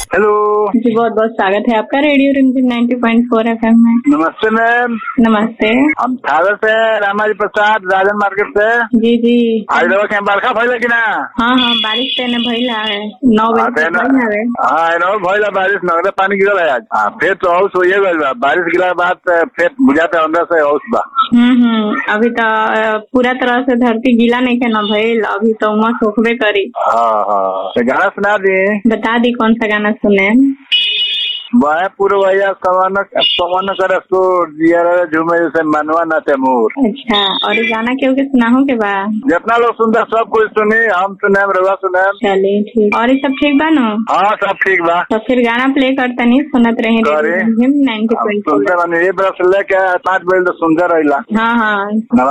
Hello जी बहुत बहुत स्वागत है आपका रेडियो रिमझिम 90.4 एफएम में नमस्ते मैम नमस्ते हम सागर से रामाजी प्रसाद राजन मार्केट से जी जी आज रहो के बरखा भइल कि ना हाँ हाँ बारिश तेने भइला है नौ हाँ, बजे तेने- तक भइल हवे हाँ एनो भइल बारिश नगरे पानी गिरल है आज हाँ फिर तो हौस होइए गइल बा बारिश गिरा के बाद अ, फिर बुझाते अंदर से हौस बा हम्म हम्म अभी तो अ, पूरा तरह से धरती गीला नहीं के न भइल अभी तो उमस होखबे करी हाँ हाँ तो गाना सुना दी बता दी कौन सा गाना सुने वह पूर्व भैया सवन सवन कर सो जिया झूमे जैसे मनवा न तेमूर अच्छा और ये गाना क्यों के सुनाहू के बा जितना लोग सुनता सब कुछ सुनी हम सुने रवा सुने चलिए ठीक और ये सब ठीक बा नो हाँ सब ठीक बा तो फिर गाना प्ले करता नहीं सुनत रहे करे। रेडियो रिमझिम हम 90.4 सुनते बानी ये बरस लेके पाँच बजे तो सुनते रहिला हाँ हाँ